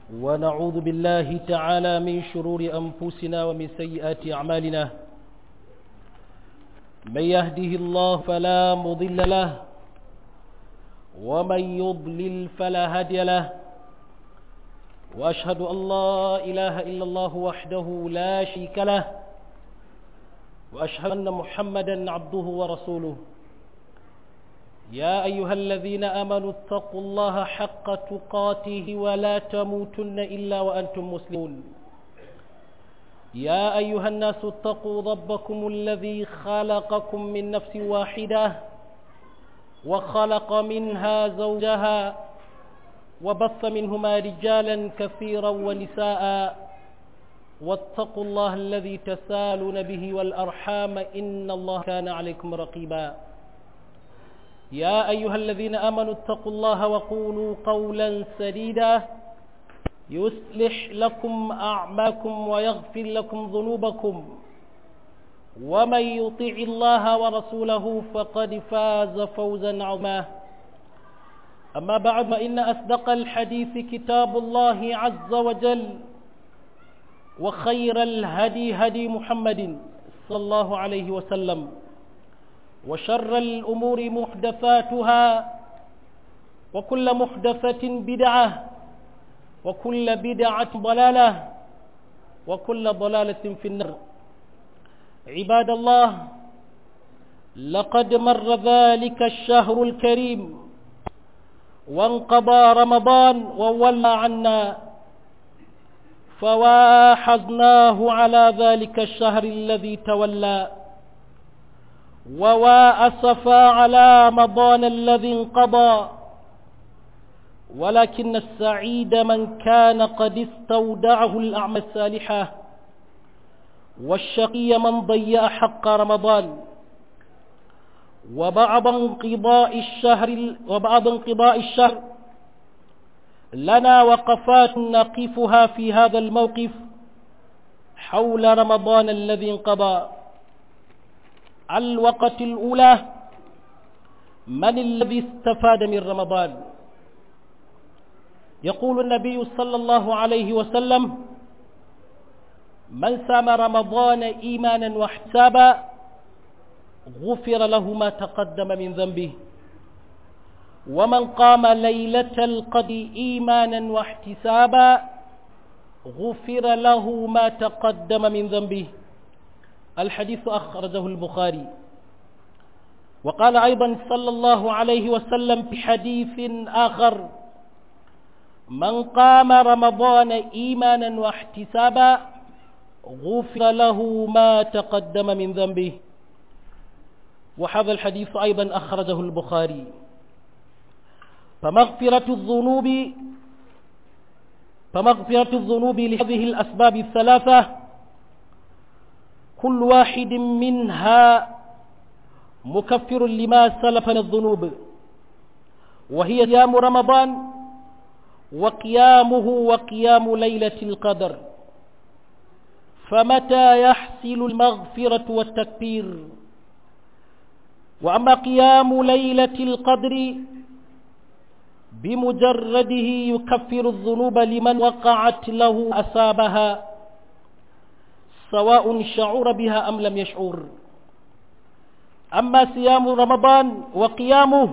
ونعوذ بالله تعالى من شرور أنفسنا ومن سيئات أعمالنا من يهده الله فلا مضل له ومن يضلل فلا هادي له وأشهد أن لا إله إلا الله وحده لا شريك له وأشهد أن محمدا عبده ورسوله يا أيها الذين آمنوا اتقوا الله حق تقاته ولا تموتن إلا وأنتم مسلمون يا أيها الناس اتقوا ربكم الذي خلقكم من نفس واحدة وخلق منها زوجها وبث منهما رجالا كثيرا ونساء واتقوا الله الذي تسالون به والأرحام إن الله كان عليكم رقيبا يا أيها الذين آمنوا اتقوا الله وقولوا قولا سديدا يصلح لكم أعماكم ويغفر لكم ذنوبكم ومن يطع الله ورسوله فقد فاز فوزا عظيما أما بعد فإن أصدق الحديث كتاب الله عز وجل وخير الهدي هدي محمد صلى الله عليه وسلم وشر الأمور محدثاتها وكل محدثة بدعة وكل بدعة ضلالة وكل ضلالة في النار عباد الله لقد مر ذلك الشهر الكريم وانقضى رمضان وولى عنا فواحظناه على ذلك الشهر الذي تولى وواأسفا على رمضان الذي انقضى ولكن السعيد من كان قد استودعه الأعمال الصالحة والشقي من ضيع حق رمضان وبعد انقضاء الشهر وبعد انقضاء الشهر لنا وقفات نقفها في هذا الموقف حول رمضان الذي انقضى الوقت الأولى من الذي استفاد من رمضان يقول النبي صلى الله عليه وسلم من سام رمضان إيمانا واحتسابا غفر له ما تقدم من ذنبه ومن قام ليلة القدر إيمانا واحتسابا غفر له ما تقدم من ذنبه الحديث أخرجه البخاري وقال أيضا صلى الله عليه وسلم في حديث آخر من قام رمضان إيمانا واحتسابا غفر له ما تقدم من ذنبه وهذا الحديث أيضا أخرجه البخاري فمغفرة الذنوب فمغفرة الذنوب لهذه الأسباب الثلاثة كل واحد منها مكفر لما سلف من الذنوب وهي صيام رمضان وقيامه وقيام ليلة القدر فمتى يحصل المغفرة والتكبير وأما قيام ليلة القدر بمجرده يكفر الذنوب لمن وقعت له أسابها سواء شعر بها أم لم يشعر أما صيام رمضان وقيامه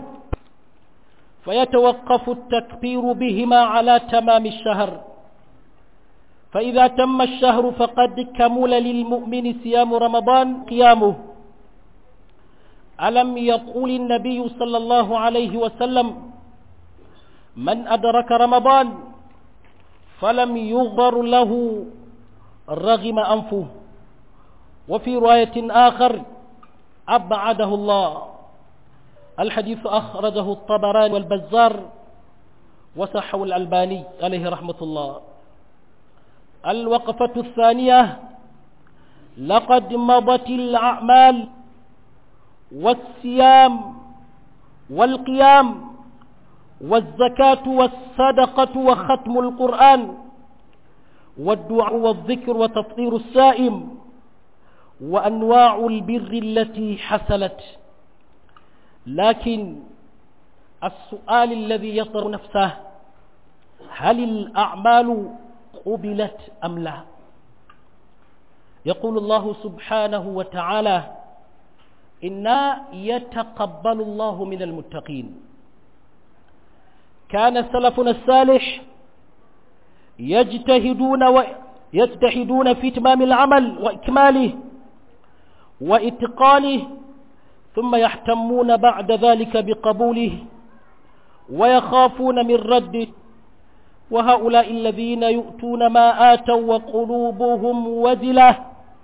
فيتوقف التكبير بهما على تمام الشهر فإذا تم الشهر فقد كمل للمؤمن صيام رمضان قيامه ألم يقول النبي صلى الله عليه وسلم من أدرك رمضان فلم يغفر له رغم أنفه وفي رواية آخر أبعده الله الحديث أخرجه الطبراني والبزار وصحه الألباني عليه رحمة الله الوقفة الثانية لقد مضت الأعمال والصيام والقيام والزكاة والصدقة وختم القرآن والدعاء والذكر وتفطير السائم وأنواع البر التي حصلت لكن السؤال الذي يطر نفسه هل الأعمال قبلت أم لا يقول الله سبحانه وتعالى إنا يتقبل الله من المتقين كان سلفنا الصالح يجتهدون ويجتهدون في إتمام العمل وإكماله وإتقانه ثم يحتمون بعد ذلك بقبوله ويخافون من رده وهؤلاء الذين يؤتون ما آتوا وقلوبهم وجلة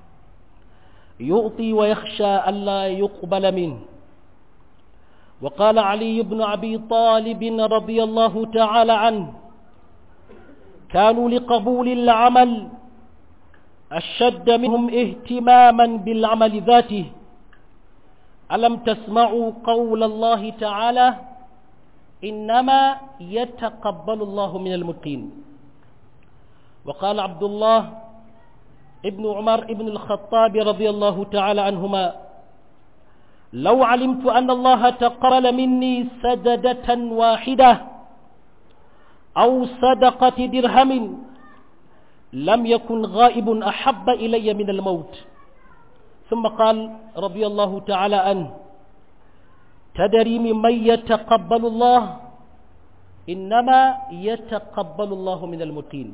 يؤطي ويخشى ألا يقبل منه وقال علي بن أبي طالب رضي الله تعالى عنه كانوا لقبول العمل أشد منهم اهتماما بالعمل ذاته ألم تسمعوا قول الله تعالى إنما يتقبل الله من المتقين وقال عبد الله ابن عمر ابن الخطاب رضي الله تعالى عنهما لو علمت أن الله تقبل مني سجدة واحدة أو صدقة درهم لم يكن غائب أحب إلي من الموت ثم قال رضي الله تعالى عنه تدري ممن يتقبل الله إنما يتقبل الله من المتقين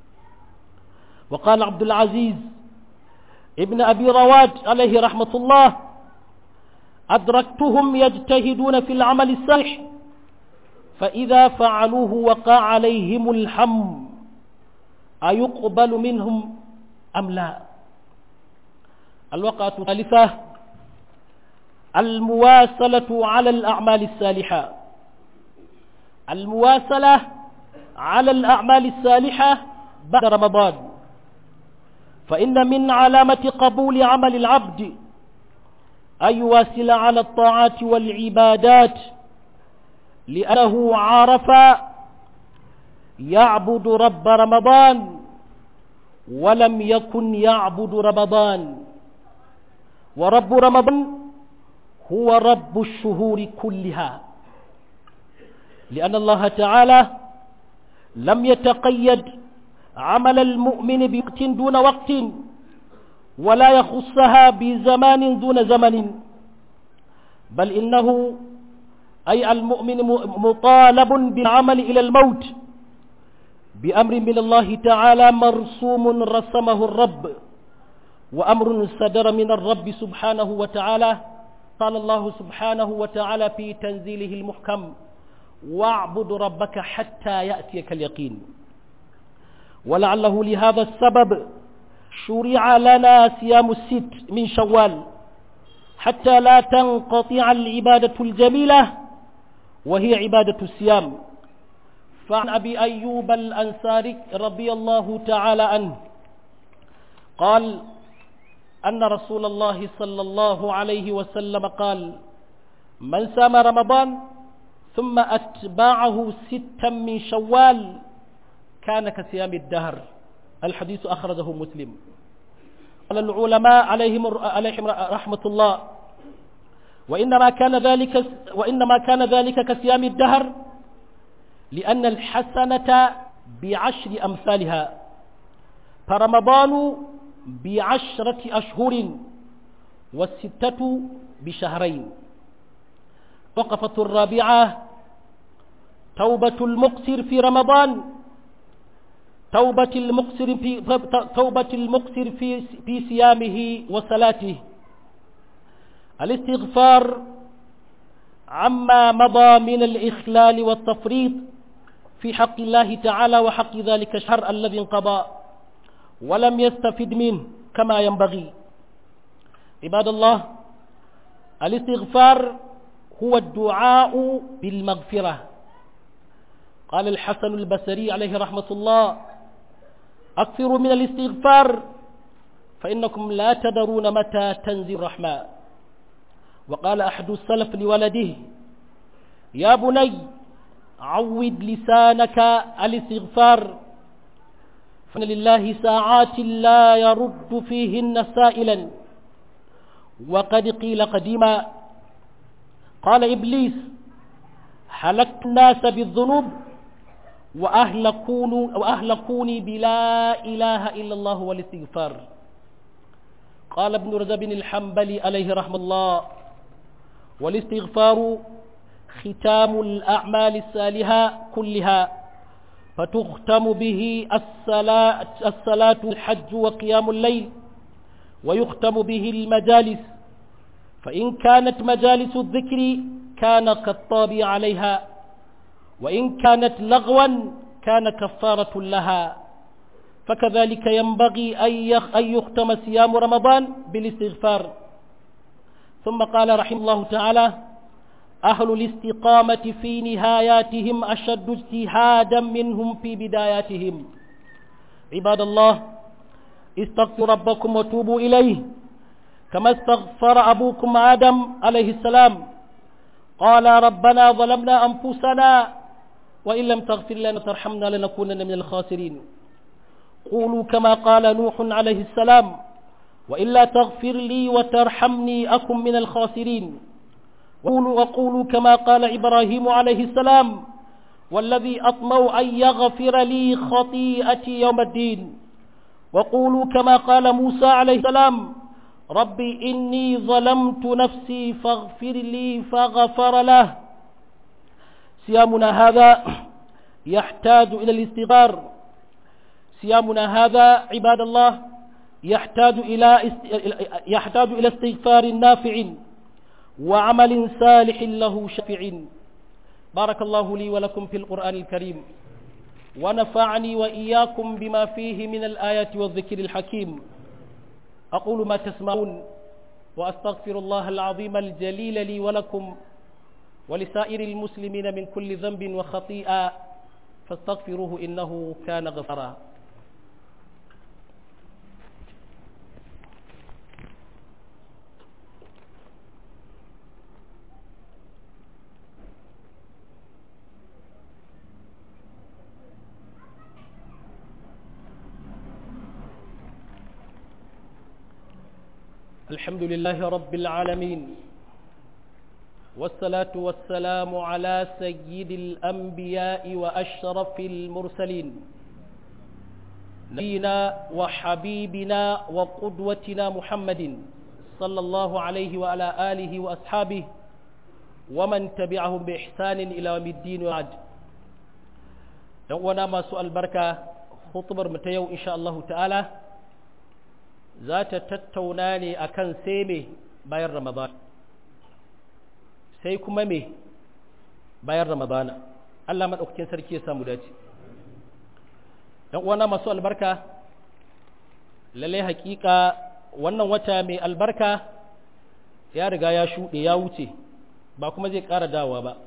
وقال عبد العزيز ابن أبي رواد عليه رحمة الله أدركتهم يجتهدون في العمل الصالح فإذا فعلوه وقع عليهم الحم أيقبل منهم أم لا الوقعة الثالثة المواصلة على الأعمال الصالحة المواصلة على الأعمال الصالحة بعد رمضان فإن من علامة قبول عمل العبد أن يواصل على الطاعات والعبادات لأنه عرف يعبد رب رمضان ولم يكن يعبد رمضان ورب رمضان هو رب الشهور كلها لأن الله تعالى لم يتقيد عمل المؤمن بوقت دون وقت ولا يخصها بزمان دون زمن بل إنه أي المؤمن مطالب بالعمل إلى الموت بأمر من الله تعالى مرسوم رسمه الرب وأمر صدر من الرب سبحانه وتعالى قال الله سبحانه وتعالى في تنزيله المحكم واعبد ربك حتى يأتيك اليقين ولعله لهذا السبب شرع لنا صيام الست من شوال حتى لا تنقطع العبادة الجميلة وهي عبادة الصيام فعن أبي أيوب الأنصاري رضي الله تعالى عنه قال أن رسول الله صلى الله عليه وسلم قال من سام رمضان ثم أتباعه ستا من شوال كان كصيام الدهر الحديث أخرجه مسلم قال العلماء عليهم عليهم رحمة الله وإنما كان ذلك وإنما كان ذلك كصيام الدهر لأن الحسنة بعشر أمثالها فرمضان بعشرة أشهر والستة بشهرين وقفة الرابعة توبة المقصر في رمضان توبة المقصر في توبة المقصر في في صيامه وصلاته الاستغفار عما مضى من الإخلال والتفريط في حق الله تعالى وحق ذلك الشهر الذي انقضى ولم يستفد منه كما ينبغي عباد الله الاستغفار هو الدعاء بالمغفرة قال الحسن البصري عليه رحمة الله أكثروا من الاستغفار فإنكم لا تدرون متى تنزل الرحمة وقال أحد السلف لولده يا بني عود لسانك الاستغفار فإن لله ساعات لا يرد فيهن سائلا وقد قيل قديما قال إبليس حلقت الناس بالذنوب وأهلكوني, وأهلكوني بلا إله إلا الله والاستغفار قال ابن رجب الحنبلي عليه رحمه الله والاستغفار ختام الأعمال الصالحة كلها فتختم به الصلاة, الصلاة الحج وقيام الليل ويختم به المجالس فإن كانت مجالس الذكر كان كالطابع عليها وإن كانت لغوا كان كفارة لها فكذلك ينبغي أن يختم صيام رمضان بالاستغفار ثم قال رحمه الله تعالى أهل الاستقامة في نهاياتهم أشد اجتهادا منهم في بداياتهم عباد الله استغفروا ربكم وتوبوا إليه كما استغفر أبوكم آدم عليه السلام قال ربنا ظلمنا أنفسنا وإن لم تغفر لنا ترحمنا لنكونن من الخاسرين قولوا كما قال نوح عليه السلام وإلا تغفر لي وترحمني أكن من الخاسرين وقولوا, وقولوا كما قال إبراهيم عليه السلام والذي أطمع أن يغفر لي خطيئتي يوم الدين وقولوا كما قال موسى عليه السلام ربي إني ظلمت نفسي فاغفر لي فغفر له صيامنا هذا يحتاج إلى الاستغفار صيامنا هذا عباد الله يحتاج إلى يحتاج إلى استغفار نافع وعمل صالح له شفيع بارك الله لي ولكم في القرآن الكريم ونفعني وإياكم بما فيه من الآيات والذكر الحكيم أقول ما تسمعون وأستغفر الله العظيم الجليل لي ولكم ولسائر المسلمين من كل ذنب وخطيئة فاستغفروه إنه كان غفرا الحمد لله رب العالمين والصلاة والسلام على سيد الأنبياء وأشرف المرسلين نبينا وحبيبنا وقدوتنا محمد صلى الله عليه وعلى آله وأصحابه ومن تبعهم بإحسان إلى يوم الدين وعد يوانا ما سؤال بركة خطبر متيو إن شاء الله تعالى ذات تتوناني أكن سيمي باير رمضان sai kuma me bayan ramadana Allah maɗaukakin sarki ya samu dace ‘yan uwana masu albarka lallai hakika wannan wata mai albarka ya riga ya shuɗe ya wuce ba kuma zai ƙara dawa ba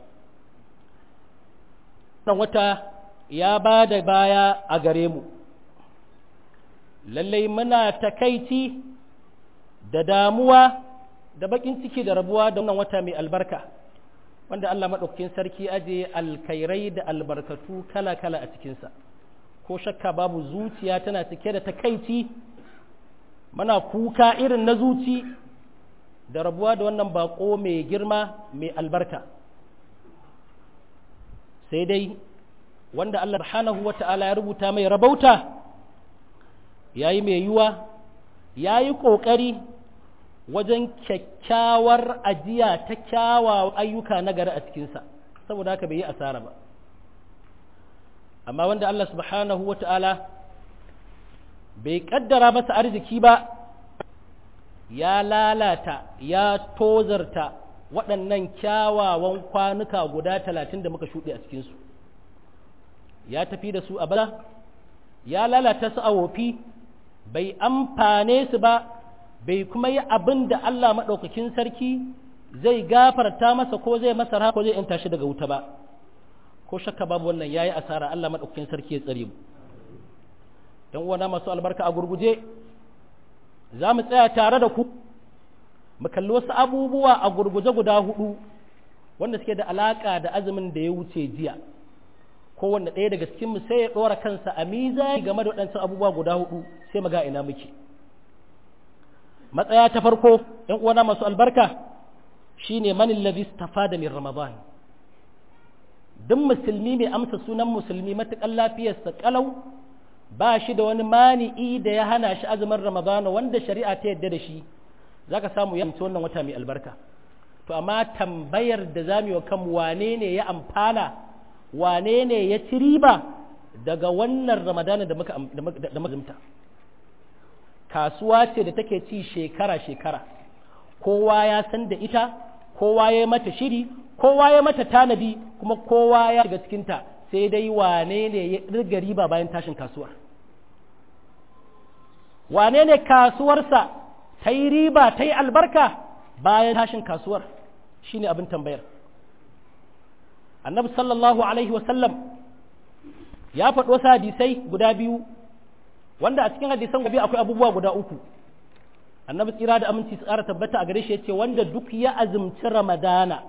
wannan wata ya ba da baya a gare mu lallai muna takaici da damuwa da bakin ciki da rabuwa da wannan wata mai albarka wanda Allah maɗaukakin sarki aje alkairai da albarkatu kala-kala a cikinsa ko shakka babu zuciya tana cike da takaici mana kuka irin na zuci da rabuwa da wannan bako mai girma mai albarka sai dai wanda Allah subhanahu wa ta'ala ya rubuta mai rabauta yayi mai yiwa yayi ƙoƙari wajen kyakkyawar ajiya ta kyawawan ayyuka na gari a cikinsa saboda haka bai yi asara ba amma wanda Allah subhanahu wa ta'ala bai kaddara masa arziki ba ya lalata ya tozarta waɗannan kyawawan kwanuka guda talatin da muka shuɗe a cikinsu ya tafi da su a bala ya lalata su a wofi bai amfane su ba bai kuma yi abin da Allah maɗaukakin sarki zai gafarta masa ko zai masa ra ko zai yanta shi daga wuta ba ko shakka babu wannan yayi asara Allah maɗaukakin sarki ya tsare mu dan uwana masu albarka a gurguje za mu tsaya tare da ku mu kalli wasu abubuwa a gurguje guda hudu wanda suke da alaka da azumin da ya wuce jiya kowanne ɗaya daga cikin mu sai ya ɗora kansa a mizani game da waɗancan abubuwa guda hudu sai mu ga ina muke matsaya ta farko ‘yan uwana masu albarka shi ne manin lavis da min ramadan duk musulmi mai amsa sunan musulmi matuƙar lafiyarsa ƙalau ba shi da wani mani'i da ya hana shi azumin ramadana wanda shari'a ta yadda da shi za ka samu ya wannan wata mai albarka to amma tambayar da za mu yi wa kanmu wane ne ya amfana wane ne ya ci riba daga wannan ramadana da muka da muka kasuwa ce da take ci shekara-shekara kowa ya san da ita kowa ya mata shiri kowa ya mata tanadi kuma kowa ya shiga cikinta sai dai wane ne ya riga riba bayan tashin kasuwar wane ne kasuwarsa ta yi riba ta yi albarka bayan tashin kasuwar shine abin tambayar annabi sallallahu alaihi wasallam ya faɗi wasu hadisai guda biyu wanda a cikin hadisan gobe akwai abubuwa guda uku annabi tsira da aminci su ƙara tabbata a gare shi yace wanda duk ya azumci ramadana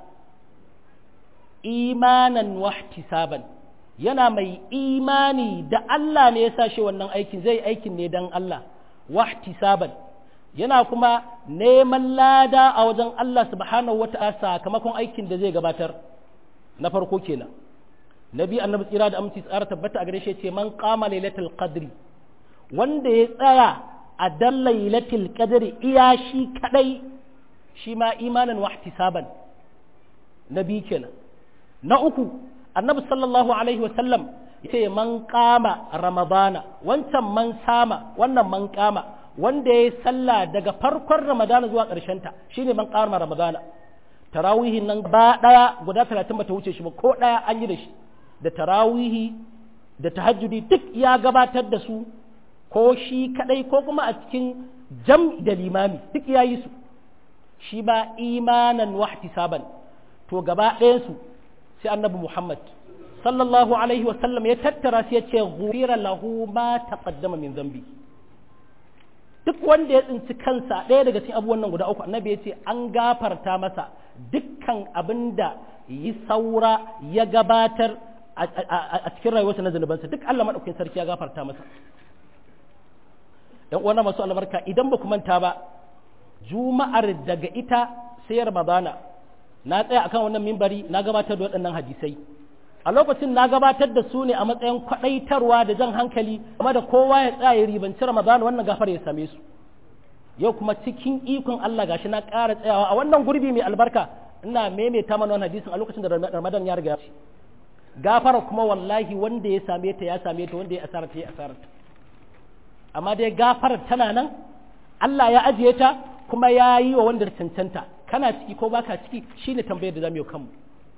imanan wahtisaban yana mai imani da Allah ne ya sa shi wannan aikin zai aikin ne dan Allah wahtisaban yana kuma neman lada a wajen Allah subhanahu wata'ala sakamakon aikin da zai gabatar na farko kenan nabi annabi tsira da aminci tsara tabbata a gare shi ce man qama lailatul qadri wanda ya tsaya a dan lailatul qadri iya shi kadai shi ma imanan wa ihtisaban nabi kenan na uku annabi sallallahu alaihi wasallam yace man qama ramadana wancan man sama wannan man qama wanda ya sallah daga farkon ramadana zuwa ƙarshen ta shine man qama ramadana tarawihin nan ba daya guda 30 bata wuce shi ba ko daya an yi da shi da tarawihi da tahajjudi duk ya gabatar da su ko shi kadai ko kuma a cikin jam da limami duk ya yi su shi ba imanan wahtisaban to gaba ɗayansu sai annabi muhammad sallallahu alaihi wasallam ya tattara su ya ce ghufira lahu ma taqaddama min zambi duk wanda ya tsinci kansa ɗaya daga cikin abubuwan nan guda uku annabi ya ce an gafarta masa dukkan abin da yi saura ya gabatar a cikin rayuwarsa na zunubansa duk Allah maɗaukakin sarki ya gafarta masa ‘yan uwana masu albarka idan ba ku manta ba juma'ar daga ita sai ramadana na tsaya akan wannan mimbari na gabatar da waɗannan hadisai a lokacin na gabatar da su ne a matsayin kwaɗaitarwa da jan hankali kuma da kowa ya tsaya ya ribanci ramadana wannan gafar ya same su yau kuma cikin ikon Allah gashi na ƙara tsayawa a wannan gurbi mai albarka ina maimaita mana wannan hadisin a lokacin da ramadan ya riga ya gafara kuma wallahi wanda ya same ta ya same ta wanda ya asara ta ya asara ta amma dai gafarar tana nan Allah ya ajiye ta kuma ya yi wa wanda cancanta kana ciki ko baka ciki shine tambayar da zamu yi kanmu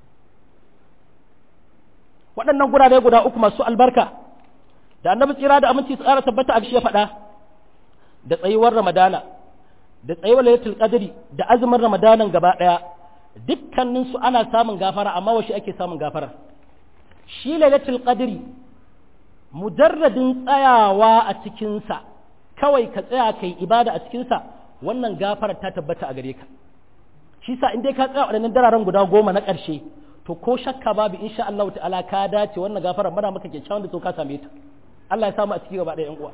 waɗannan gurare guda uku masu albarka da annabi tsira da aminci tsara tabbata a shi ya faɗa da tsayuwar ramadana da tsayuwar lailatul qadri da azumin ramadanan gaba ɗaya dukkaninsu ana samun gafara amma washe ake samun gafara shi lailatul qadri mujarradin tsayawa a cikinsa kawai ka tsaya kai ibada a cikinsa wannan gafarar ta tabbata a gare ka shi sa in dai ka tsaya waɗannan dararen guda goma na ƙarshe to ko shakka babu insha Allah ta'ala ka dace wannan gafarar mana maka kyakkyawan da to ka same ta Allah ya samu a ciki gaba ɗaya ƴan uwa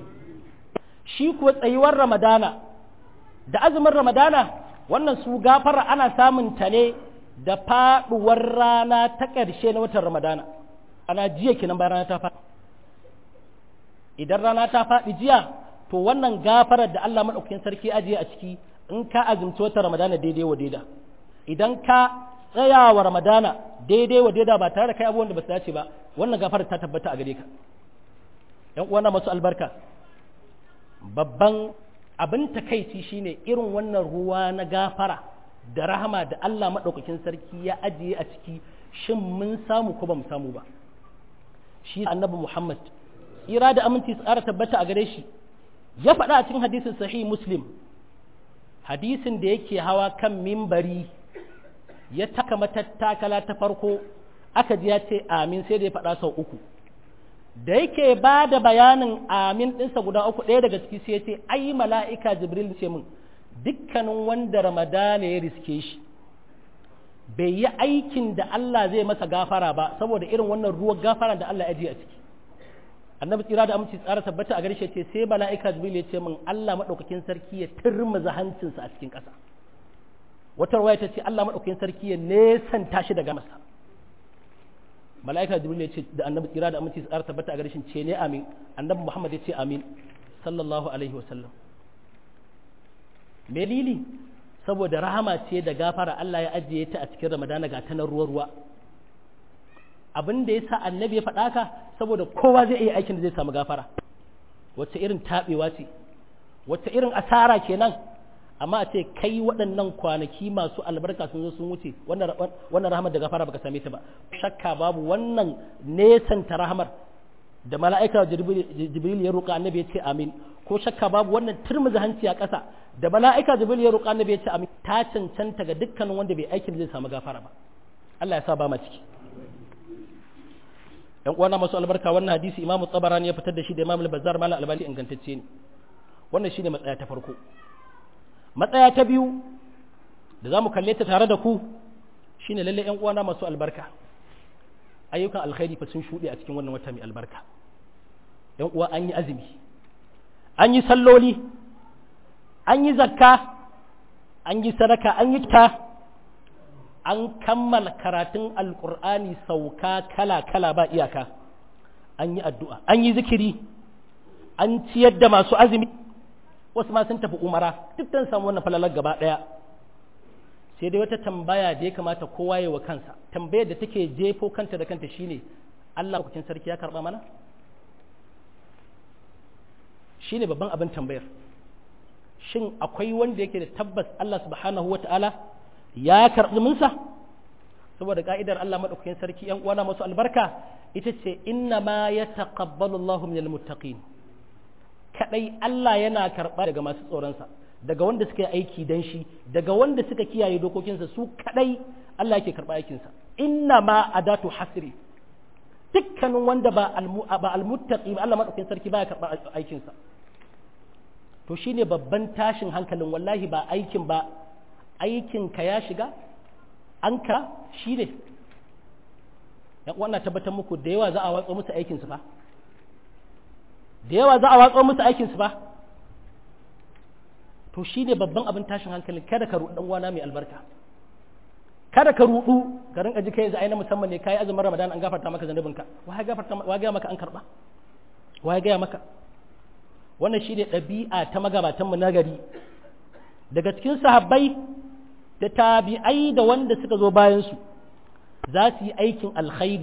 shi kuwa tsayuwar ramadana da azumin ramadana wannan su gafara ana samun ta ne da faɗuwar rana ta ƙarshe na watan ramadana ana jiya kenan bayan rana ta faɗi idan rana ta faɗi jiya to wannan gafarar da Allah maɗaukakin sarki ajiye a ciki in ka azumci watan ramadana daidai wa daida idan ka tsaya wa ramadana daidai wa daida ba tare da kai abubuwan da ba su dace ba wannan gafarar ta tabbata a gare ka ‘yan uwana masu albarka babban abin takaici shine irin wannan ruwa na gafara da rahama da Allah maɗaukakin sarki ya ajiye a ciki shin mun samu ko ba mu samu ba shi annabi Muhammad ira da aminci tsara tabbata a gare shi ya faɗa a cikin hadisin sahih muslim hadisin da yake hawa kan mimbari ya taka matattakala ta farko aka ji ya ce amin sai da ya faɗa sau uku da yake ba da bayanin amin ɗinsa guda uku ɗaya daga ciki sai ya ce ai mala'ika jibril ce min dukkanin wanda ramadana ya riske shi bai yi aikin da Allah zai masa gafara ba saboda irin wannan ruwan gafara da Allah ya ji a ciki annabi tsira da aminci tsara tabbata a garshe ce sai mala'ika jibril ya ce min Allah madaukakin sarki ya turmuza hancinsa a cikin ƙasa wata ruwaya ta ce Allah madaukakin sarki ya nesanta shi daga masa mala'ika jibril ya ce da annabi tsira da aminci tsara tabbata a gare shi ce ne amin annabi muhammad ya ce amin sallallahu alaihi wasallam dalili saboda rahama ce da gafara Allah ya ajiye ta a cikin ramadana ga ta na ruwa ruwa abin da ya sa annabi ya faɗa ka saboda kowa zai iya aikin da zai samu gafara wacce irin taɓewa ce wacce irin asara kenan amma a ce kai waɗannan kwanaki masu albarka sun zo sun wuce wannan rahamar da gafara baka same ta ba shakka babu wannan nesanta rahamar da mala'ika jibril ya roƙa annabi ya ce amin ko shakka babu wannan turmuzi hanci a ƙasa da mala'ika jibril ya roƙa annabi ya ce amin ta cancanta ga dukkanin wanda bai aikin da zai samu gafara ba Allah ya sa ba ma ciki yan uwana masu albarka wannan hadisi imamu tsabarani ya fitar da shi da imamu al-bazzar malam albani ingantacce ne wannan shine matsaya ta farko matsaya ta biyu da za mu kalle ta tare da ku shine lalle yan uwana masu albarka ayyukan alkhairi fa sun shuɗe a cikin wannan wata mai albarka yan uwa an yi azumi an yi salloli an yi zakka an yi sadaka an yi ta an kammala karatun alkur'ani sauka kala-kala ba iyaka an yi addu'a an yi zikiri an ciyar da masu azumi wasu ma sun tafi umara duk don samu wannan falalar gaba ɗaya sai dai wata tambaya da ya kamata kowa ya wa kansa tambayar da take jefo kanta da kanta shine Allah kucin sarki ya karɓa mana shine babban abin tambayar shin akwai wanda yake da tabbas Allah subhanahu wata'ala ya karɓi minsa saboda ka'idar Allah maɗaukakin sarki ‘yan uwana masu albarka ita ce inna ma ya taqabbalu Allahu minal muttaqin kadai Allah yana karɓa daga masu tsoronsa daga wanda suka yi aiki dan shi daga wanda suka kiyaye dokokinsa su kadai Allah yake karɓa aikinsa inna ma adatu hasri dukkanin wanda ba ba almuttaqi ba Allah maɗaukakin sarki baya karɓa aikinsa to shine babban tashin hankalin wallahi ba aikin ba aikinka ya shiga an ka shi ne wannan tabbatar muku da yawa za a watsa musu aikinsu ba da yawa za a watsa musu aikinsu ba to shi ne babban abin tashin hankalin kada ka ruɗu wana mai albarka kada ka ruɗu ka rinka ji kai yanzu ai na musamman ne kai azumin ramadan an gafarta maka zanubinka wa ya gafarta wa ga maka an karba wa ya ga maka wannan shi ne ɗabi'a ta magabatanmu na gari daga cikin sahabbai da tabi'ai da wanda suka zo bayansu za su yi aikin alkhairi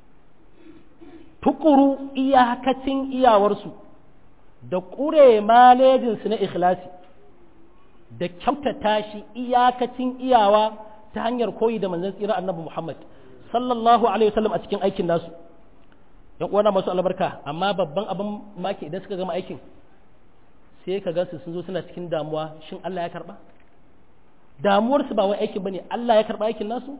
tukuru iyakacin iyawarsu da ƙure malejinsu na ikhlasi da kyautata shi iyakacin iyawa ta hanyar koyi da manzon tsira annabi Muhammad sallallahu alaihi wasallam a cikin aikin nasu yan uwana masu albarka amma babban abin maki idan suka gama aikin sai ka gansu sun zo suna cikin damuwa shin Allah ya karba damuwarsu ba wai aikin bane Allah ya karba aikin nasu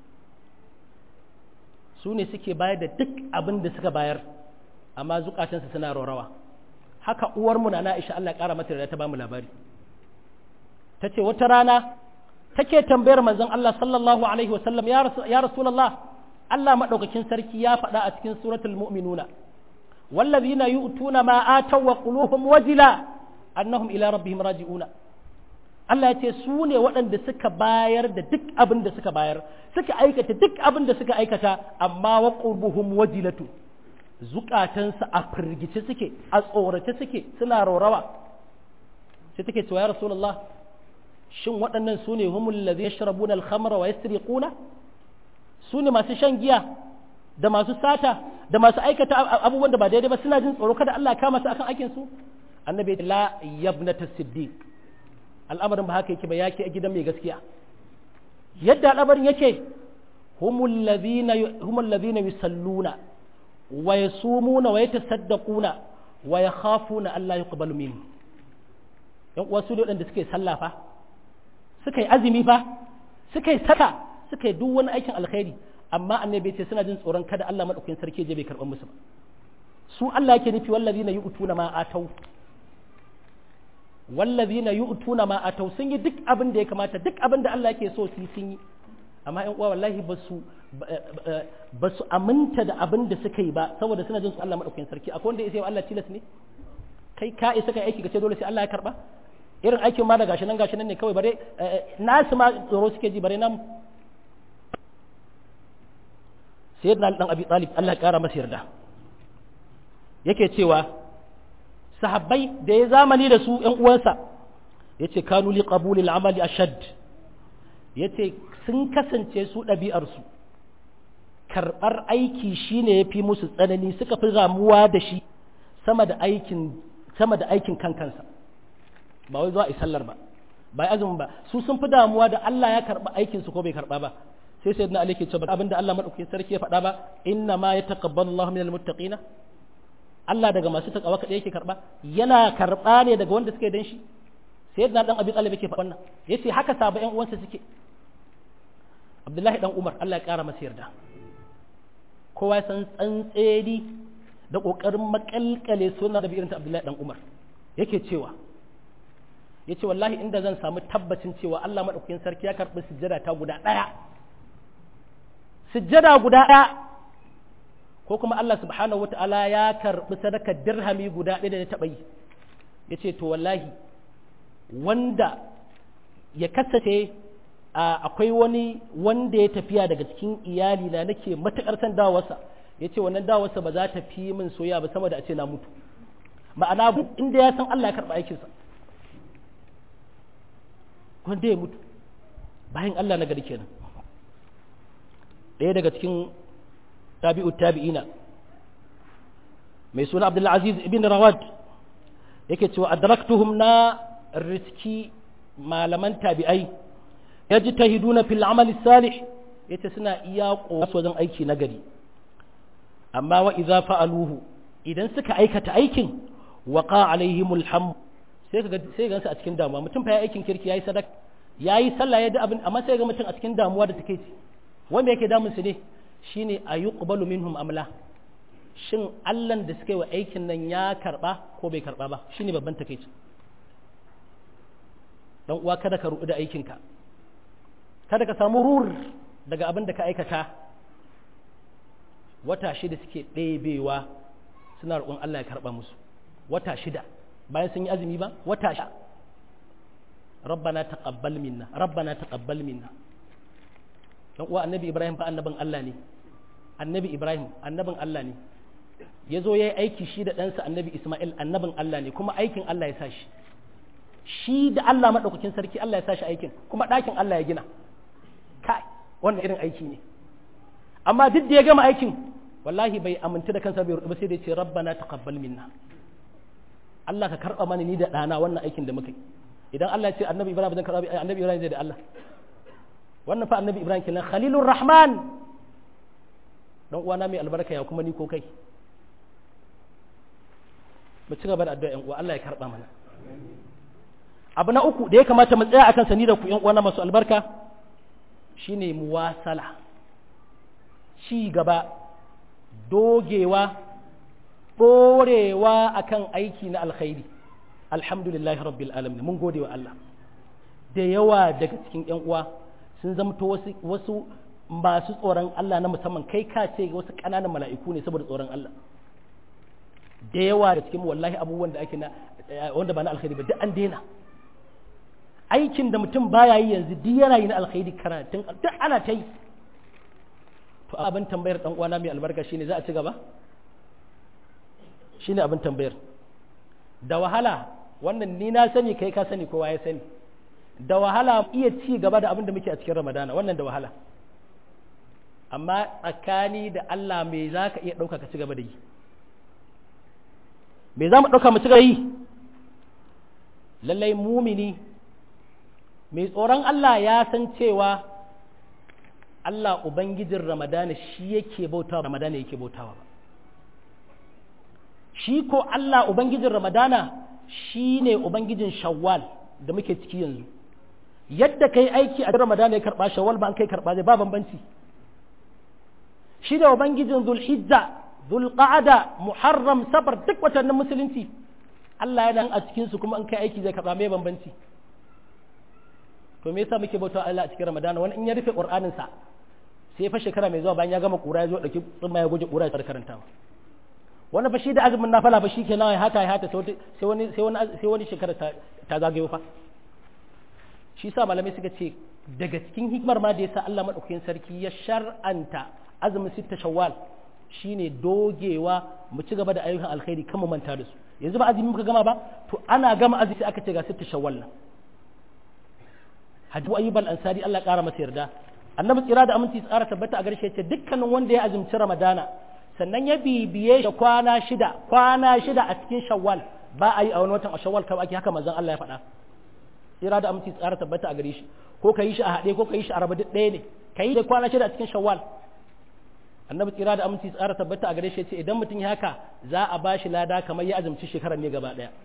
su ne suke bayar da duk abin da suka bayar amma zukatansu suna rawa haka uwarmu na Aisha Allah ya kara mata da ta bamu labari ta ce wata rana take tambayar manzon Allah sallallahu alaihi wasallam ya rasulullah Allah madaukakin sarki ya faɗa a cikin suratul mu'minuna wallazina yu'tuna ma ataw wa quluhum wajila annahum ila rabbihim raji'una Allah ya ce su ne waɗanda suka bayar da duk abin da suka bayar suka aikata duk abin da suka aikata amma wa qurbuhum wajilatu zukatansu a firgice suke a tsorace suke suna raurawa sai take cewa ya rasulullah shin waɗannan su ne humul ladhi yashrabuna al-khamra wa yasriquna su ne masu shan giya da masu sata da masu aikata abubuwan da ba daidai ba suna jin tsoro kada Allah ya kama su akan aikin su annabi la yabnata siddiq al'amarin ba haka yake ba yake a gidan mai gaskiya yadda al'amarin yake humul ladhina humul ladhina yusalluna wa yasumuna wa yatasaddaquna wa yakhafuna Allah yuqbalu minhum yan uwa su ne waɗanda suke sallah fa suka yi azumi fa suka yi saka suka yi duk wani aikin alkhairi amma annabi ce suna jin tsoron kada Allah madaukakin sarki je bai karɓar musu ba su Allah yake nufi wallazina yu'tuna ma atau wallazina yu'tuna ma atau sun yi duk abin da ya kamata duk abin da Allah yake so su yi sun yi amma ƴan uwa wallahi ba su ba su aminta da abin da suka yi ba saboda suna jin su Allah madaukakin sarki akwai wanda ya sai Allah tilas ne kai ka isa kai aiki ka ce dole sai Allah ya karba irin aikin ma da gashi nan gashi nan ne kawai bare nasu ma tsoro suke ji bare namu sayyidina Ali dan Abi Talib Allah ya kara masa yarda yake cewa sahabbai da ya zamani da su ƴan uwansa yace kanu li qabuli al-amali ashad yace sun kasance su ɗabi'ar su karɓar aiki shine yafi musu tsanani suka fi ramuwa da shi sama da aikin sama da aikin kankansa ba wai zuwa a sallar ba ba azumin ba su sun fi damuwa da Allah ya karɓa aikin su ko bai karɓa ba sai sai na alike cewa abinda Allah madaukakin sarki ya faɗa ba inna ma yataqabbalu Allahu minal muttaqina Allah daga masu takawa kaɗai yake karɓa yana karɓa ne daga wanda suke dan shi sai na dan Abi Talib yake faɗa wannan yace haka saba ƴan uwansa suke Abdullahi dan Umar Allah ya ƙara masa yarda kowa san tsantseni da ƙoƙarin makalkale sunan da irin ta Abdullahi dan Umar yake cewa yace wallahi inda zan samu tabbacin cewa Allah madaukakin sarki ya karɓi sujjada ta guda ɗaya sujjada guda ɗaya ko kuma Allah subhanahu wata'ala ya karɓi sadakar dirhami guda ɗaya da ya taɓa yi yace to wallahi wanda ya kasance akwai wani wanda ya tafiya daga cikin iyali na nake matuƙar san dawarsa ya ce wannan dawarsa ba za ta fi min soya ba sama da a ce na mutu ma'ana inda ya san Allah ya karɓa aikinsa wanda ya mutu bayan Allah na gari kenan ɗaya daga cikin tabi'u tabi'ina mai suna Abdul Aziz ibn Rawad yake cewa adraktuhum na riski malaman tabi'ai yajtahiduna fil amali salih yace suna iya kokarin wajen aiki na gari amma wa idza fa'aluhu idan suka aikata aikin waqa alaihimul ham sai kaga sai gansu a cikin damuwa mutum fa ya aikin kirki yayi sadaka yayi sallah ya da abin amma sai ga mutum a cikin damuwa da take ci wanda yake damun su ne shine ayuqbalu minhum amla shin Allah da suka yi wa aikin nan ya karba ko bai karba ba shine babban takeici dan uwa kada ka ruɗu da aikinka kada ka samu rur daga abin da ka aikata wata shida suke ɗebewa suna roƙon Allah ya karɓa musu wata shida bayan sun yi azumi ba wata shida rabbana taqabbal minna rabbana taqabbal minna dan uwa annabi ibrahim fa annabin Allah ne annabi ibrahim annabin Allah ne ya zo ya yi aiki shi da ɗansa annabi isma'il annabin Allah ne kuma aikin Allah ya sa shi shi da Allah maɗaukakin sarki Allah ya sa shi aikin kuma ɗakin Allah ya gina kai wannan irin aiki ne amma duk da ya gama aikin wallahi bai aminta da kansa bai rubu sai da ya ce rabbana taqabbal minna Allah ka karɓa mana ni da ɗana wannan aikin da muka yi idan Allah ya ce annabi Ibrahim zan karɓa annabi Ibrahim zai da Allah wannan fa annabi Ibrahim kenan khalilur rahman dan uwana mai albarka ya kuma ni ko kai mu ci gaba da addu'a yan uwa Allah ya karɓa mana abu na uku da ya kamata mu tsaya akan sani da ku yan uwana masu albarka shine muwasala ci gaba dogewa ɗorewa akan aiki na alkhairi alhamdulillahi rabbil alamin mun gode wa Allah da yawa daga cikin yan uwa sun zamto wasu wasu masu tsoron Allah na musamman kai ka ce wasu ƙananan mala'iku ne saboda tsoron Allah da yawa da cikin wallahi abubuwan da ake na wanda ba na alkhairi ba duk an daina aikin da mutum baya yi yanzu duk yana yi na alkhairi karatun duk ana ta yi to abin tambayar dan uwana mai albarka shine za a ci gaba shine abin tambayar da wahala wannan ni na sani kai ka sani kowa ya sani da wahala iya ci gaba da abin da muke a cikin ramadana wannan da wahala amma tsakani da Allah me za ka iya ɗauka ka ci gaba da yi me za mu ɗauka mu ci gaba yi lallai mumini mai tsoron Allah ya san cewa Allah Ubangijin Ramadana shi yake bautawa Ramadana yake bautawa ba shi ko Allah Ubangijin Ramadana shi ne Ubangijin Shawwal da muke ciki yanzu yadda kai aiki a Ramadana ya karɓa Shawwal ba an kai karɓa zai ba bambanci shi da Ubangijin Zulhijja Zulqa'ada Muharram Safar duk watannin musulunci Allah yana a cikinsu kuma an kai aiki zai karɓa mai bambanci to me yasa muke bauta Allah a cikin Ramadana wani in ya rufe Qur'anin sa sai fa shekara mai zuwa bayan ya gama kura ya zo dauki tsumma ya goje kura ya karantawa wani fa shi da azumin nafala ba shikenan ya hata ya hata sai wani sai wani sai wani shekara ta, ta zagayo fa shi sa malamai suka ce daga cikin hikimar ma da yasa Allah madaukakin sarki ya shar'anta azumin sitta shawwal shine dogewa mu ci gaba da ayyukan alkhairi kan mu manta da su yanzu ba azumi muka gama ba to ana gama azumi sai aka ce ga sitta shawwal nan hadu ayyub al-ansari Allah ƙara masa yarda annabi tsira da aminci tsara tabbata a garshe ce dukkanin wanda ya azumci ramadana sannan ya bibiye shi kwana shida kwana shida a cikin shawwal ba a yi a wani watan a shawwal kawai ake haka manzon Allah ya faɗa tsira da aminci tsara tabbata a gare shi ko ka yi shi a haɗe ko ka yi shi a raba duk ɗaya ne ka yi da kwana shida a cikin shawwal annabi tsira da aminci tsara tabbata a gare shi ce idan mutum ya haka za a ba shi lada kamar ya azumci shekarar ne gaba ɗaya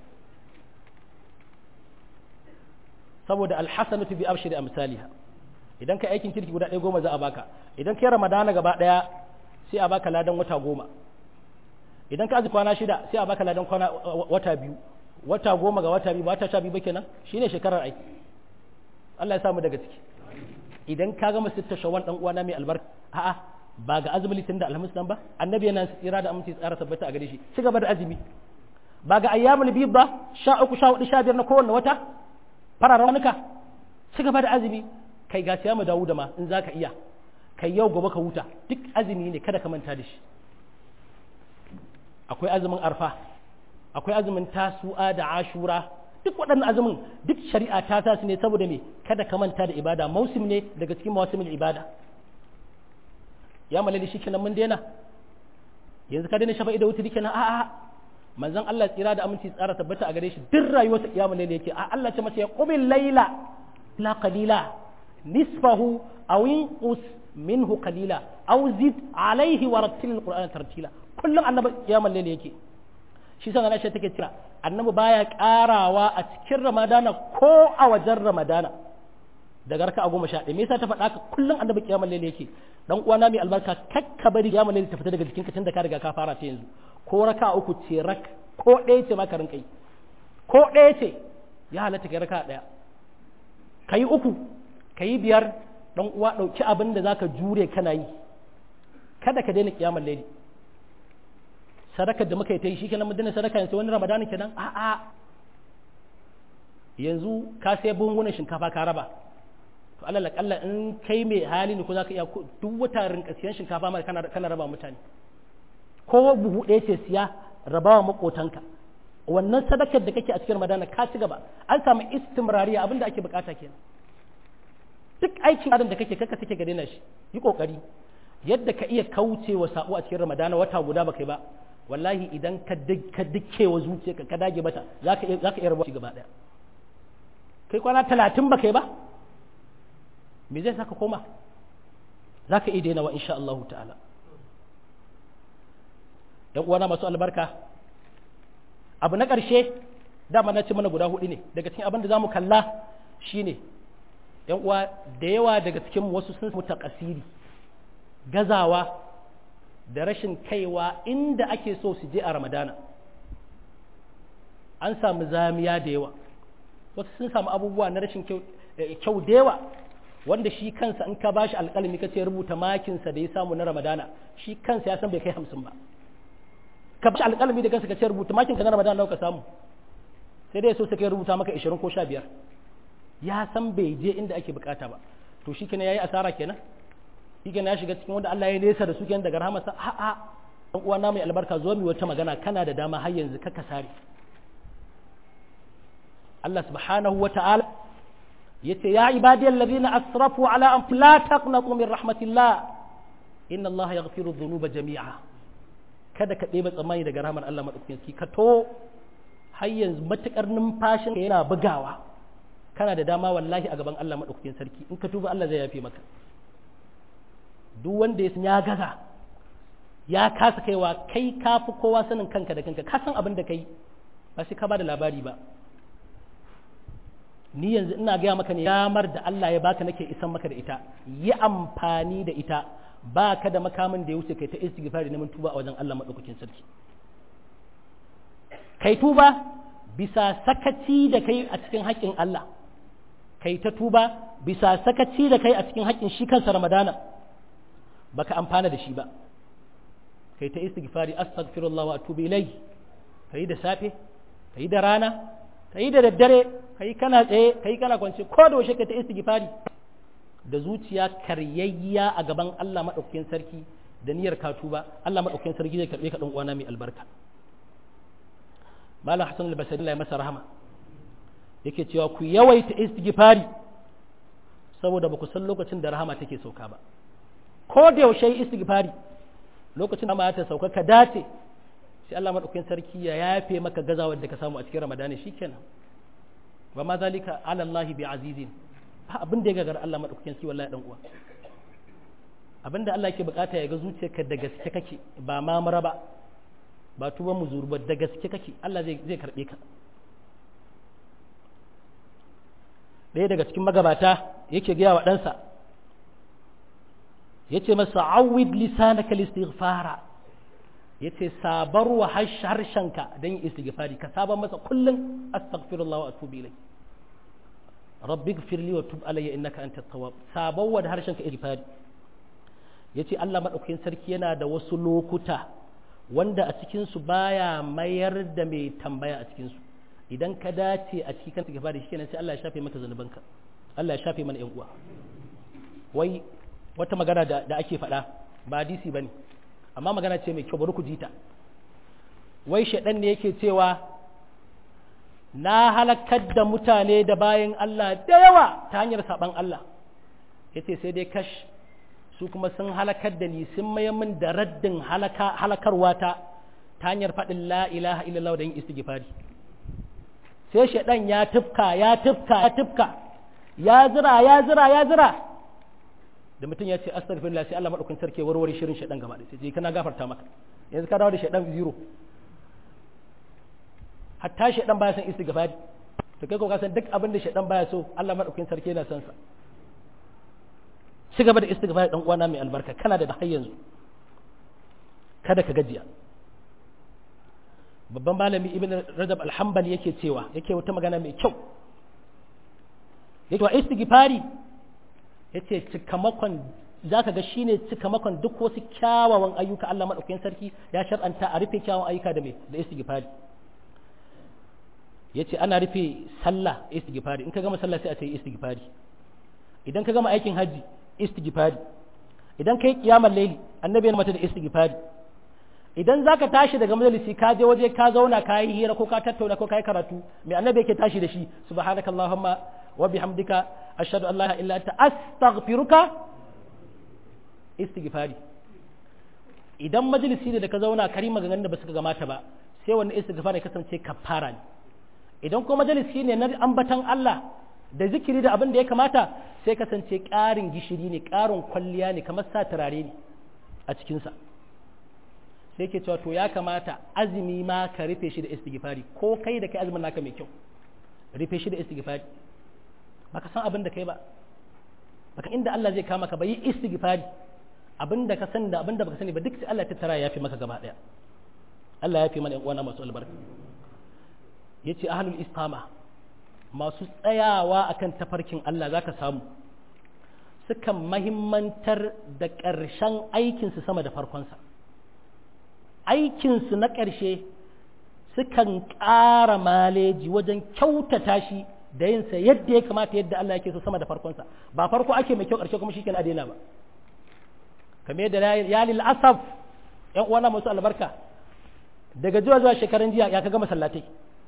saboda alhasanatu bi abshiri amsaliha idan ka aikin kirki guda ɗaya goma za a baka idan kai ramadana gaba ɗaya sai a baka ladan wata goma idan ka aji kwana shida sai a baka ladan kwana wata biyu wata goma ga wata biyu ba wata sha biyu ba kenan shine shekarar aiki Allah ya samu daga ciki idan ka gama sitta shawwal dan uwana mai albarka a'a ba ga azumi litin da alhamis nan ba annabi yana tsira da aminci tsara tabbata a gare shi ci gaba da azumi ba ga ayyamul bid ba sha uku sha hudu sha biyar na kowanne wata fararen ranuka ci gaba da azumi kai ga siya mu dawo da ma in zaka iya kai yau gobe ka huta duk azumi ne kada ka manta da shi akwai azumin arfa akwai azumin tasu'a da ashura duk waɗannan azumin duk shari'a ta sa su ne saboda me kada ka manta da ibada mausim ne daga cikin mawasimin ibada ya malali shi kenan mun daina yanzu ka daina shafa'i da wuta kenan a'a manzon Allah tsira da aminci tsara tabbata a gare shi duk rayuwarsa kiyamul layli yake a Allah ce masa ya qumil layla la qalila nisfahu aw inqus minhu qalila aw zid alayhi wa rattil alqur'ana tartila kullum annabi kiyamul layli yake shi san Aisha take cewa annabi baya karawa a cikin ramadana ko a wajen ramadana daga raka a goma sha ɗaya me yasa ta faɗa ka kullum annabi kiyamul layli yake dan uwana mai albarka kakka bari kiyamul layli ta fita daga jikinka tun da ka riga ka fara ta yanzu ko raka uku ce rak ko ɗaya ce maka rinka yi ko ɗaya ce ya halatta kai raka ɗaya ka yi uku ka yi biyar dan uwa ɗauki abin da zaka jure kana yi kada ka daina kiyamul layli sadakar da muka yi ta yi shikenan mun daina sadaka yanzu wani ramadani kenan a'a yanzu ka sai bungunan shinkafa ka raba to alal akalla in kai mai hali ne ko zaka iya duk wata rinka siyan shinkafa ma kana kana raba mutane ko buhu ɗaya ce siya rabawa makotanka wannan sadakar da kake a cikin ramadana ka ci gaba an samu istimrariya abin da ake bukata kenan duk aikin adam da kake kaka take ga daina shi yi kokari yadda ka iya kauce wa sabo a cikin ramadana wata guda baka yi ba wallahi idan ka ka dike wa zuciyarka ka dage mata zaka iya zaka iya rabuwa gaba daya kai kwana talatin baka yi ba me zai saka koma zaka iya daina wa insha Allah ta'ala yan uwana masu albarka abu na ƙarshe dama na ce mana guda hudu ne daga cikin abin da za mu kalla shine yan uwa da yawa daga cikin wasu sun samu takasiri gazawa da rashin kaiwa inda ake so su je a ramadana an samu zamiya da yawa wasu sun samu abubuwa na rashin kyau da yawa wanda shi kansa in ka bashi alƙalami ka ce rubuta makinsa da ya samu na ramadana shi kansa ya san bai kai hamsin ba ka bashi alƙalami da kansa ka ce rubuta makinka na ramadana nawa ka samu sai dai so sai kai rubuta maka 20 ko 15 ya san bai je inda ake bukata ba to shi kenan yayi asara kenan shi kenan ya shiga cikin wanda Allah ya nesa da su kenan daga rahamarsa a a dan uwana mai albarka zo mi wata magana kana da dama har yanzu ka kasare Allah subhanahu wa ta'ala yace ya ibadiyal ladina asrafu ala anfusihim la taqnatu min rahmatillah inna Allah yaghfiru dhunuba jami'a kada ka ɗeba tsammani daga rahmar Allah madaukakin sarki ka to har yanzu matukar numfashin yana bugawa kana da dama wallahi a gaban Allah madaukakin sarki in ka tuba Allah zai yafe maka duk wanda ya ya gaza ya kasa kaiwa kai kafi kowa sanin kanka da kanka ka san abin da kai ba sai ka ba da labari ba ni yanzu ina gaya maka ne damar da Allah ya baka nake isan maka da ita yi amfani da ita ba ka da makamin da ya wuce kai ta istighfari neman tuba a wajen Allah madaukakin sarki kai tuba bisa sakaci da kai a cikin haƙƙin Allah kai ta tuba bisa sakaci da kai a cikin haƙƙin shi kansa Ramadana baka amfana da shi ba kai ta istighfari astaghfirullah wa atubu ilai kai da safe kai da rana kai da daddare kai kana tsaye kai kana kwance ko da washe kai ta istighfari da zuciya karyayya a gaban Allah madaukakin sarki da niyyar ka tuba Allah madaukakin sarki zai karbe ka dan uwana mai albarka Malam Hassan al-Basri Allah ya masa rahama yake cewa ku yawaita istighfari saboda ba ku san lokacin da rahama take sauka ba ko da yaushe istighfari lokacin da ma ta sauka ka dace sai Allah madaukakin sarki ya yafe maka gazawar da ka samu a cikin Ramadani shikenan ba ma zalika ala Allah bi azizin ba abin da ya gagar Allah madaukakin sarki wallahi dan uwa abin da Allah yake bukata ya ga zuciyarka da gaske kake ba ma mara ba ba tuban muzuru ba da gaske kake Allah zai zai karbe ka ɗaya daga cikin magabata yake gaya wa ɗansa ya ce masa awid lisanaka listighfara ya ce sabar wa harshenka don yin istighfari ka sabar masa kullum astaghfirullah wa atubu ilai rabbi gfirli wa tub alayya innaka antat tawwab sabar wa da harshenka istighfari ya ce Allah madaukakin sarki yana da wasu lokuta wanda a cikin su baya mayar da mai tambaya a cikin su idan ka dace a cikin kanta gaba da shi kenan sai Allah ya shafe maka zanubanka Allah ya shafe mana yan uwa wai wata magana da, da ake faɗa ba hadisi bane amma magana ce mai kyau bari ku ji ta wai shaɗan ne yake cewa na halakar da mutane da bayan Allah da yawa ta hanyar saɓan Allah yace sai dai kash su kuma sun halakar da ni sun maye min da raddin halakarwa ta ta hanyar faɗin la ilaha illallah da yin istighfari sai shaɗan ya tufka ya tufka ya tufka ya zira ya zira ya zira da mutum ya ce astaghfirullah sai Allah madaukakin sarki warware shirin shaɗan gaba da sai kana gafarta maka yanzu ka dawo da shaɗan zero hatta shaɗan baya son istighfari to kai ko ka san duk abin da shaɗan baya so Allah madaukakin sarki yana son sa ci gaba da istighfari dan uwana mai albarka kana da har yanzu kada ka gajiya babban malami ibn rajab alhambali yake cewa yake wata magana mai kyau yake wa istighfari yace cikamakon zaka ga shine cikamakon duk wasu kyawawan ayyuka Allah madaukakin sarki ya shar'anta a rufe kyawawan ayyuka da me da istighfari yace ana rufe sallah istighfari in ka gama sallah sai a ce istighfari idan ka gama aikin haji istighfari idan kai kiyamar laili annabi ya mata da istighfari idan za ka tashi daga majalisi ka je waje ka zauna ka yi hira ko ka tattauna ko ka yi karatu mai annabi yake tashi da shi subhanaka allahumma wa bihamdika ashhadu an la ilaha illa anta astaghfiruka istighfari idan majalisi ne da ka zauna kari maganganun da ba su gamata ba sai wannan istighfari ya kasance kafara ne idan ko majalisi ne na ambatan Allah da zikiri da abin da ya kamata sai kasance ƙarin gishiri ne ƙarin kwalliya ne kamar sa turare ne a cikinsa sai ke cewa to ya kamata azumi ma ka rufe shi da istighfari ko kai da kai azumin naka mai kyau rufe shi da istighfari baka san abin da kai ba baka inda Allah zai kama ka ba yi istighfari abin da ka sani da abin da baka sani ba duk sai Allah ya tattara ya fi maka gaba daya Allah ya fi mana yan uwana masu albarka yace ahlul istiqama masu tsayawa akan tafarkin Allah zaka samu sukan mahimmantar da ƙarshen aikinsu sama da farkonsa aikinsu na ƙarshe sukan ƙara maleji wajen kyautata shi da yinsa yadda ya kamata yadda Allah yake so sama da farkonsa ba farko ake mai kyau ƙarshe kuma shi a daina ba kamar yadda ya lil asaf ƴan uwana masu albarka daga zuwa zuwa shekaran jiya ya kaga masallatai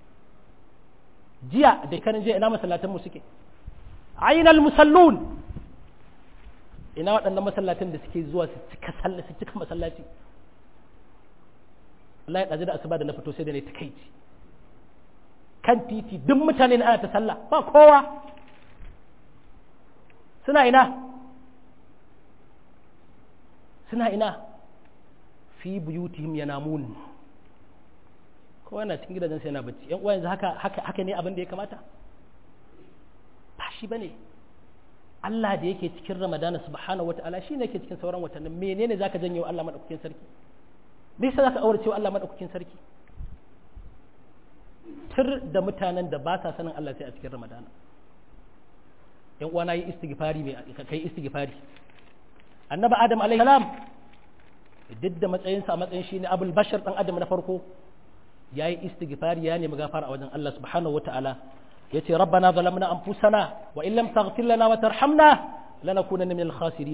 jiya da shekaran jiya ina masallatan mu suke ainal musallun ina waɗannan masallatan da suke zuwa su cika su cika masallaci Allah ya ɗazi da asuba da na fito sai da ne ta kai kan titi duk mutane na ana ta sallah ba kowa suna ina suna ina fi buyutihim yanamun kowa na cikin gidajen sai yana bacci yan uwa yanzu haka haka haka ne abin da ya kamata ba shi bane Allah da yake cikin Ramadana subhanahu wataala shine yake cikin sauran watannin menene zaka janyo Allah madaukakin sarki me yasa zaka aure cewa Allah madaukakin sarki tur da mutanen da ba sa sanin Allah sai a cikin Ramadana yan uwa na yi istighfari mai kai istighfari annabi Adam alaihi salam duk da matsayinsa a matsayin shi ne abul bashar dan adam na farko yayi istighfari ya nemi gafara a wajen Allah subhanahu wataala yace rabbana zalamna anfusana wa in lam taghfir lana wa tarhamna lanakunanna minal khasirin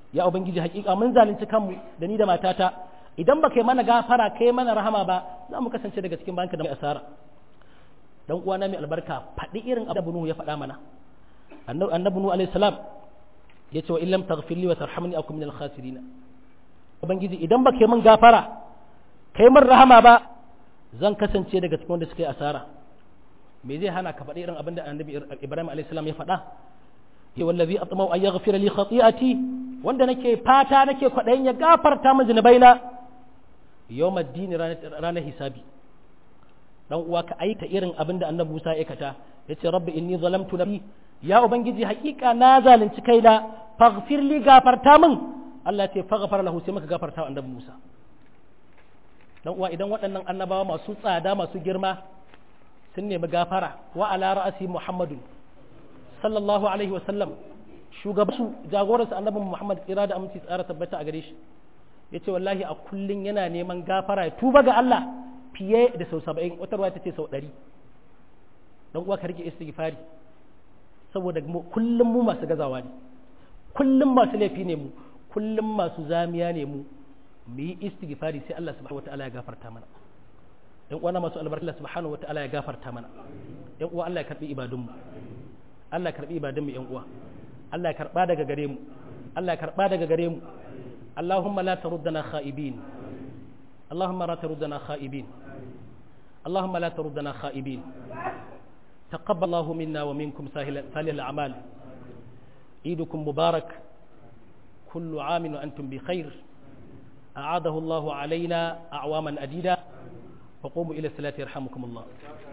ya ubangiji hakika mun zalunci kanmu da ni da matata idan ba kai mana gafara kai mana rahama ba za mu kasance daga cikin banka da mai asara dan uwana mai albarka faɗi irin abu Nuhu ya faɗa mana annabi Nuhu alaihi salam ya ce wa illam taghfir li wa tarhamni akum min al-khasirin ubangiji idan ba kai min gafara kai min rahama ba zan kasance daga cikin wanda suka yi asara me zai hana ka faɗi irin abin da annabi Ibrahim alaihi salam ya faɗa ya wallazi atmau an yaghfira li khati'ati wanda nake fata nake kwaɗayin ya gafarta min zunubaina yawm ad-din ranar hisabi dan uwa ka aita irin abin da annabi Musa ya aikata yace rabbi inni zalamtu nafsi ya ubangiji hakika na zalunci kaina faghfir li gafarta min Allah ya ce faghfar lahu sai maka gafarta wa annabi Musa dan uwa idan waɗannan annabawa masu tsada masu girma sun nemi gafara wa ala ra'asi muhammadun sallallahu alaihi wa sallam shugabansu jagoransu annabi muhammad tsira da aminci tsara tabbata a gare shi yace wallahi a kullun yana neman gafara ya tuba ga Allah fiye da sau saba'in wata ruwa ta ce sau ɗari dan uwa ka rike istighfari saboda kullum mu masu gazawa ne kullum masu laifi ne mu kullum masu zamiya ne mu mu yi istighfari sai Allah subhanahu wataala ya gafarta mana yan uwa masu albarka Allah subhanahu wataala ya gafarta mana yan uwa Allah ya karbi ibadun mu Allah ya karbi ibadun mu yan uwa Allah ya karba daga gare mu Allah ya karba daga gare mu Allahumma la taruddana khaibin Allahumma la taruddana khaibin Allahumma la taruddana khaibin تقبل الله منا ومنكم سالي الأعمال عيدكم مبارك كل عام وأنتم بخير أعاده الله علينا أعواما أديدة وقوموا إلى الصلاة يرحمكم الله